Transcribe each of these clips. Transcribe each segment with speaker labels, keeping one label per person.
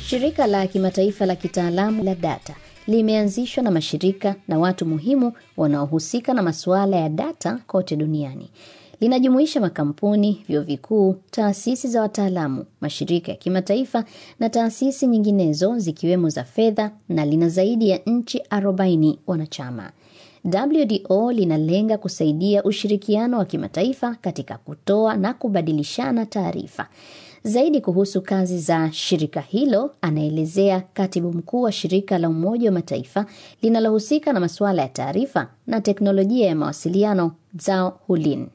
Speaker 1: Shirika la kimataifa la kitaalamu la data limeanzishwa na mashirika na watu muhimu wanaohusika na masuala ya data kote duniani. Linajumuisha makampuni, vyuo vikuu, taasisi za wataalamu, mashirika ya kimataifa na taasisi nyinginezo zikiwemo za fedha na lina zaidi ya nchi 40 wanachama. WDO linalenga kusaidia ushirikiano wa kimataifa katika kutoa na kubadilishana taarifa. Zaidi kuhusu kazi za shirika hilo anaelezea katibu mkuu wa shirika la Umoja wa Mataifa linalohusika na masuala ya taarifa na teknolojia ya mawasiliano Zhao Hulin.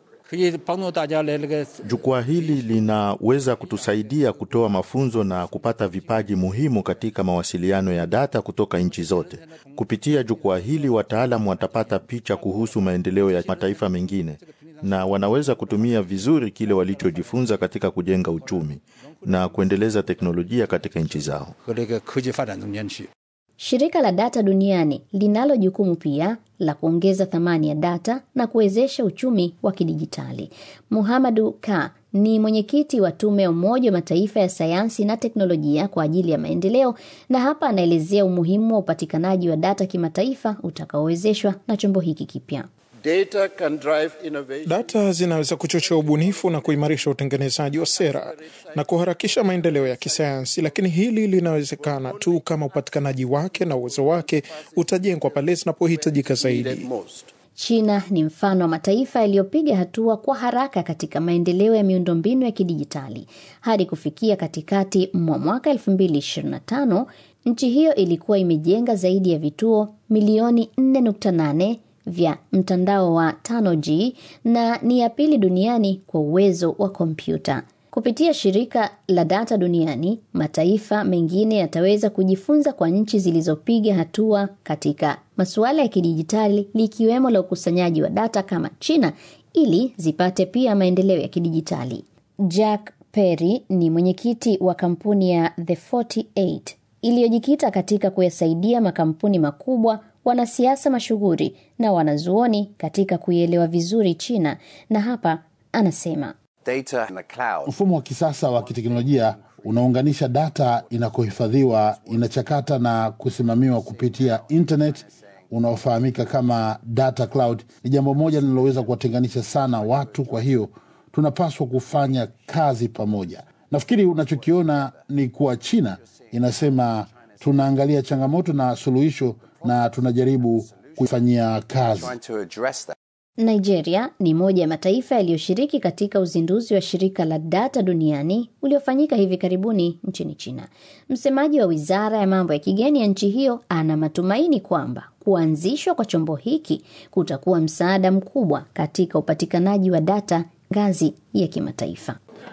Speaker 2: Jukwaa hili linaweza kutusaidia kutoa mafunzo na kupata vipaji muhimu katika mawasiliano ya data kutoka nchi zote. Kupitia jukwaa hili, wataalamu watapata picha kuhusu maendeleo ya mataifa mengine na wanaweza kutumia vizuri kile walichojifunza katika kujenga uchumi na kuendeleza teknolojia katika nchi zao.
Speaker 1: Shirika la data duniani linalo jukumu pia la kuongeza thamani ya data na kuwezesha uchumi wa kidijitali. Muhamadu Ka ni mwenyekiti wa tume ya Umoja wa Mataifa ya sayansi na teknolojia kwa ajili ya maendeleo, na hapa anaelezea umuhimu wa upatikanaji wa data kimataifa utakaowezeshwa na chombo hiki kipya.
Speaker 3: Data can drive innovation.
Speaker 4: Data zinaweza kuchochea ubunifu na kuimarisha utengenezaji wa sera na kuharakisha maendeleo ya kisayansi, lakini hili linawezekana tu kama upatikanaji wake na uwezo wake utajengwa pale zinapohitajika zaidi.
Speaker 1: China ni mfano wa mataifa yaliyopiga hatua kwa haraka katika maendeleo ya miundombinu ya kidijitali. Hadi kufikia katikati mwa mwaka 2025, nchi hiyo ilikuwa imejenga zaidi ya vituo milioni 4.8 vya mtandao wa 5G na ni ya pili duniani kwa uwezo wa kompyuta. Kupitia shirika la data duniani, mataifa mengine yataweza kujifunza kwa nchi zilizopiga hatua katika masuala ya kidijitali likiwemo la ukusanyaji wa data kama China ili zipate pia maendeleo ya kidijitali. Jack Perry ni mwenyekiti wa kampuni ya The 48 iliyojikita katika kuyasaidia makampuni makubwa wanasiasa mashuhuri na wanazuoni katika kuielewa vizuri China, na hapa anasema
Speaker 5: mfumo wa kisasa wa kiteknolojia unaunganisha data inakohifadhiwa, inachakata na kusimamiwa kupitia internet unaofahamika kama data cloud. Ni jambo moja linaloweza kuwatenganisha sana watu, kwa hiyo tunapaswa kufanya kazi pamoja. Nafikiri unachokiona ni kuwa China inasema tunaangalia changamoto na suluhisho na tunajaribu kuifanyia kazi.
Speaker 1: Nigeria ni moja ya mataifa yaliyoshiriki katika uzinduzi wa shirika la data duniani uliofanyika hivi karibuni nchini China. Msemaji wa wizara ya mambo ya kigeni ya nchi hiyo ana matumaini kwamba kuanzishwa kwa chombo hiki kutakuwa msaada mkubwa katika upatikanaji wa data ngazi ya kimataifa.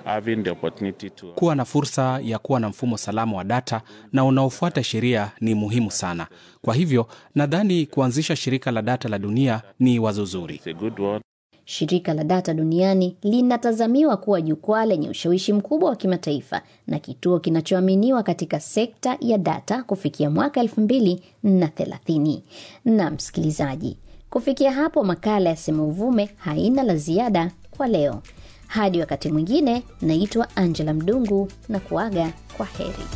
Speaker 6: To... kuwa na fursa ya kuwa na mfumo salama wa data na unaofuata sheria ni muhimu sana. Kwa hivyo nadhani kuanzisha shirika la data la dunia ni wazo zuri.
Speaker 1: Shirika la data duniani linatazamiwa kuwa jukwaa lenye ushawishi mkubwa wa kimataifa na kituo kinachoaminiwa katika sekta ya data kufikia mwaka elfu mbili na thelathini. Na msikilizaji, kufikia hapo makala ya Sema Uvume haina la ziada kwa leo. Hadi wakati mwingine, naitwa Angela Mdungu na kuaga kwa heri.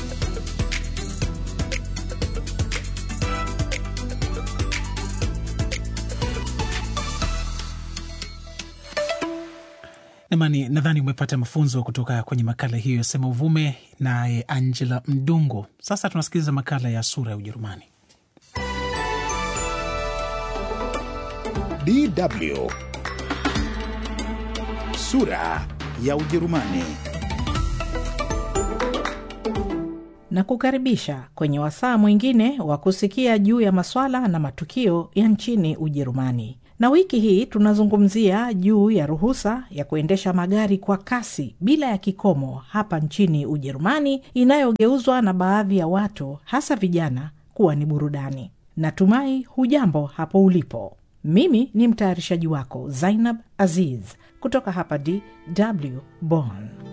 Speaker 7: Namani, nadhani umepata mafunzo kutoka kwenye makala hiyo ya Sema Uvume naye Angela Mdungu. Sasa tunasikiliza makala ya Sura ya Ujerumani.
Speaker 8: DW Sura ya Ujerumani.
Speaker 9: Na kukaribisha kwenye wasaa mwingine wa kusikia juu ya maswala na matukio ya nchini Ujerumani. Na wiki hii tunazungumzia juu ya ruhusa ya kuendesha magari kwa kasi bila ya kikomo hapa nchini Ujerumani, inayogeuzwa na baadhi ya watu, hasa vijana, kuwa ni burudani. Natumai hujambo hapo ulipo. Mimi ni mtayarishaji wako Zainab Aziz kutoka hapa DW Bonn.